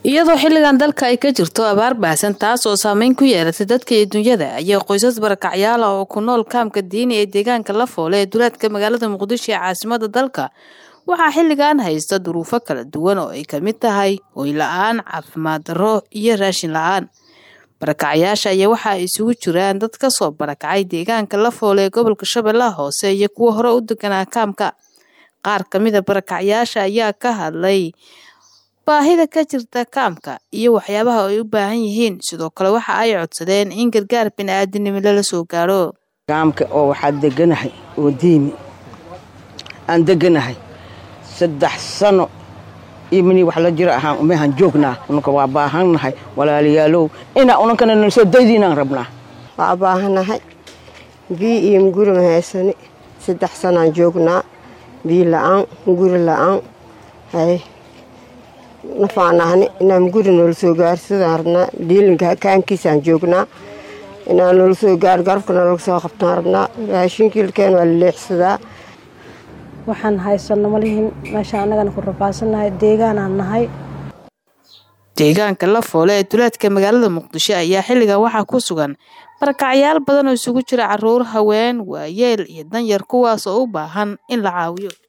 iyadoo xilligan dalka ay ka jirto abaar baahsan taas oo saameyn ku yeelatay dadka iyo dunyada ayaa qoysas barakacyaal ah oo ku nool kaamka diini ee deegaanka lafoole ee duleedka magaalada muqdisho ee caasimada dalka waxaa xilligan haysta duruufo kala duwan oo ay ka mid tahay hoy la-aan caafimaad darro iyo raashin la-aan barakacyaasha ayaa waxa ay isugu jiraan dad ka soo barakacay deegaanka lafoole ee gobolka shabeellaha hoose iyo kuwa hore u deganaa kaamka qaar ka mida barakacyaasha ayaa ka hadlay baahida ka jirta kaamka iyo waxyaabaha ay u baahan yihiin sidoo kale waxa ay codsadeen in gargaar bini-aadinimo lala soo gaaro kaamka oo waxaa deganahay oo diimi aan deganahay saddex sano iyo mini wax la jiro ahaan umehan joognaa unanka waa baahannahay walaalayaalow inaa unankana nalsoo daydiinaan rabnaa waa baahanahay bii iyo muguri ma haysani saddex sanaan joognaa bii la-aan muguri la-aan hay nafaanahni inaa muguri noola soo gaarsadaan rabnaa dhiilinka kaankiisaan joognaa inaa noola soo gaar garabka noolaga soo qabtaan rabnaa raashinkiilkeen waa la leexsadaa waxaan haysano malihin meesha annagana ku rafaadsannahay deegaanaan nahay deegaanka lafoole ee duleedka magaalada muqdisho ayaa xilligan waxaa ku sugan barakacyaal badan oo isugu jira caruur haween waayeel iyo danyar kuwaas oo u baahan in la caawiyo